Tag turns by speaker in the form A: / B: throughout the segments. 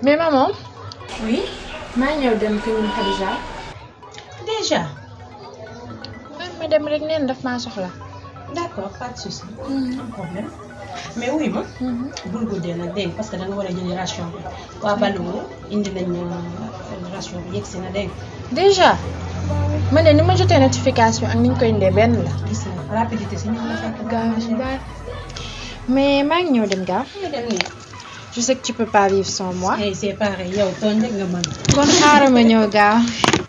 A: mais maman
B: oui
A: maa ñëw dem kër ñun Khadija
B: déjà
A: man ma dem rek neen daf maa soxla
B: d'accord pas de souci am problème mais wuy ma bul guddee nag dégg nga parce que da nga war a jëli ration bi waa Baluwo indi nañ ration bi yegg si na dégg nga
A: déjà man de ni ma jotee notification ak ni ñu koy indee benn la
B: gis na rapidité si ñoom la fekk
A: gaaw daal mais maa ngi ñëw dem gaaw
B: nga dem nii
A: je sais que tu peux pas vivre sans moi
B: eh c'est pareil yow tooñ rek nga mën
A: kon xaaral ma ñëw gaaw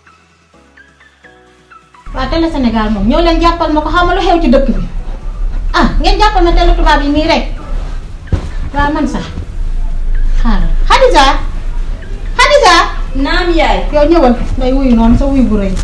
C: waa télé Sénégal moom ñëw leen jàppal ma ko xamal lu xew ci dëkk bi ah ngeen jàppal ma télé tubaab yi nii rek waaw man sax xaaral Xadija Xadija
D: naam yaay
C: yow ñëwal ngay wuyu noonu sa wuyu bu rëy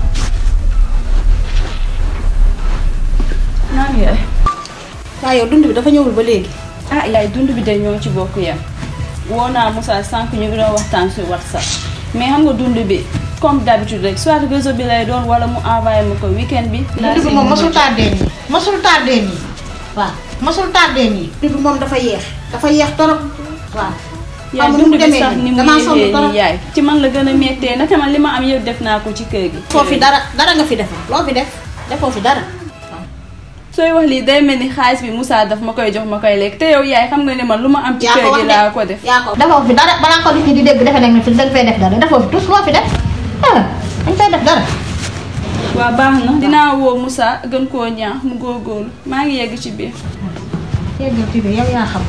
D: naam yaay
C: waaw yow dund bi dafa ñëwul ba léegi
D: ah yaay dund bi de ñoo ci bokk yam woo naa Moussa sànq ñu ngi doon waxtaan sur WhatsApp mais xam nga dund bi comme d'habitude rek soit réseau bi lay doon wala mu envoyé ma ko weekend bi.
C: dund bi moom mosul tardé nii mosul tardé nii waaw mosul tardé nii dund bi moom dafa yeex dafa yeex torop waaw
D: yaay
C: xamul
D: dund
C: mu
D: bi
C: demee
D: sax
C: nii
D: ni mu
C: damaa sonn
D: yéexee
C: torop
D: nii yaay ci man la gën a méttee naka man li ma am yëpp def naa ko ci kër gi.
C: foo fi dara dara nga fi defar loo fi def defoo fi dara
D: sooy wax lii day mel ni xaalis bi Moussa daf ma koy jox ma koy lekk te yow yaay xam nga ne man lu ma am ci
C: yaa
D: kër
C: ko wax
D: gi
C: de
D: laa ko def.
C: yaa ko defoo fi dara balaa ko nit ñi di dégg defe nañ ne fi dañ fay def dara defoo fi tous loo fi def ah dañ fay def dara
D: waa baax na dinaa woo Moussa gën koo ñaax mu góorgóorlu maa ngi yegg ci biir.
C: yeggal ci biir yow yaa xam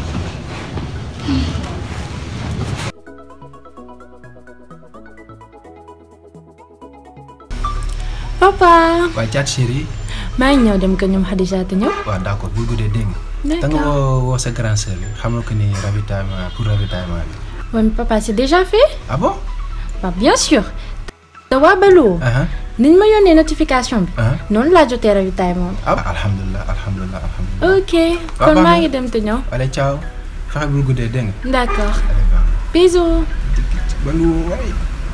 A: papa
E: waaye caat chéri
A: maa ngi ñëw dem kër ñoom Khadija te ñëw
E: waaw d'accord bul guddee dégg nga. da nga woo woo sa grand sœur bi xamal ko ni ravitaillement pour ravitaillement bi.
A: Ouais, mais papa c'est déjà fait
E: ah bon.
A: bah bien sûr te waa Baluwo
E: ah
A: niñ ma yónnee notification bi
E: ah
A: noonu laa jotee ravitaillement
E: ah alhamdulilah alhamdulilah alhamdulilah.
A: ok
E: Waaw,
A: kon
E: baax
A: maa
E: na.
A: ngi dem te ñëw
E: allez ciao fexe bul guddee dégg nga.
A: d'accord
E: allez baax na.
A: bisous
E: ba lu waay.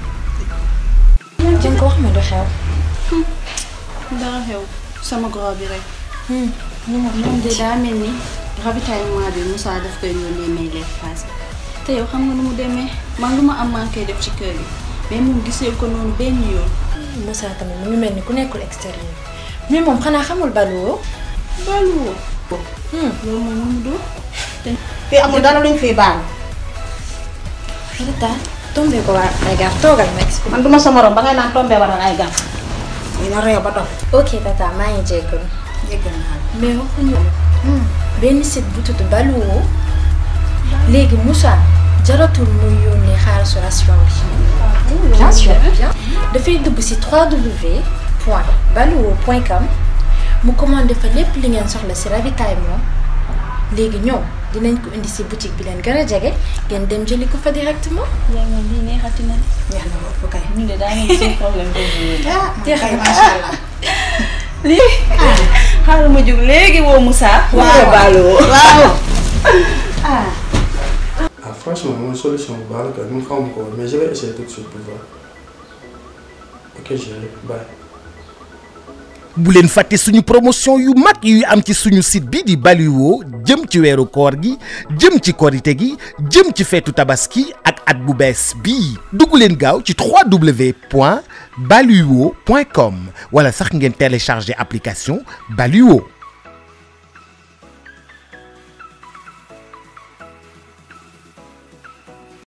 A: jën ko wax ma du xew
D: dara xew sama goro bi rek. moom de daa mel ni ravitaillement bi Moussa daf koy yónnee may lekk paase te yow xam nga nu mu demee man lu ma am maa koy def ci kër gi mais moom gisee ko noonu benn yoon.
A: Moussa tamit mu ngi mel ni ku nekkul extérieur mais moom xanaa xamul Baluwo
D: baluwoo. loolu moom nu mu doon.
C: fii amul dara luñ fiy baal
A: Rita tombé ko waa ay gar toogal ma expliqué
C: man duma sa morom ba ngay naan tombé waral ay gàtt dina réew ba dox
A: ok tata maa ngi jéggalu
C: jéggal naa la
A: mais waxuñu benn site bu tudd Baluwo léegi Moussa jaratul muy yónnee xaalisu ration bi. bien sûr bien dafay dugg ci 3w point baluwo point com mu commandé fa lépp li ngeen soxla ci ravitaillement léegi ñoom dinañ ko indi ci boutique bi leen gën a jege ngeen dem jëli ko fa directement.
D: yaa ngi lii neexati na.
C: neex na loolu kay
D: ñu de daa ngi seen problème boobu
C: ah kay macha allah
D: lii xaaral ma jóg léegi woo Moussa.
C: waaw
D: baluwoo.
C: waaw ah
F: Ah, franchement, mon solution, bah, là, nous ferons encore, mais je vais essayer tout de suite pour voir. Ok, chérie, bye.
G: bu leen fàtte suñu promotion yu mag yuy am ci suñu site bi di Baluwo jëm ci weeru koor gi jëm ci korite gi jëm ci feetu tabaski ak at bu bees bii dugg leen gaaw ci www.baluwo.com wala sax ngeen télécharger application Baluwo